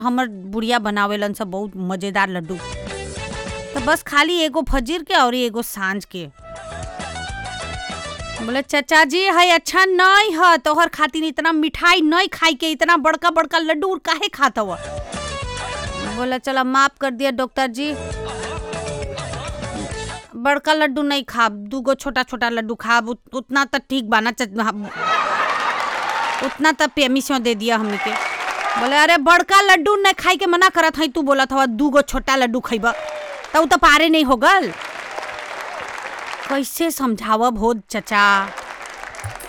हमर बुढ़िया बनावेलन सब बहुत मजेदार लड्डू तो बस खाली एगो फजीर के और एगो सांझ के बोले चाचा जी है अच्छा नहीं है तोहर खातिर इतना मिठाई नहीं खाई के इतना बड़का बड़का लड्डू काहे खात हुआ बोले चलो माफ कर दिया डॉक्टर जी बड़का लड्डू नहीं खाब दूगो छोटा छोटा लड्डू खाब उत, उतना तो ठीक बाना उतना तो पेमिसो दे दिया हमने के बोले अरे बड़का लड्डू नहीं खाई के मना करत हई तू बोला था दूगो छोटा लड्डू खइबा तो तो पारे नहीं हो गल कैसे समझावब हो चचा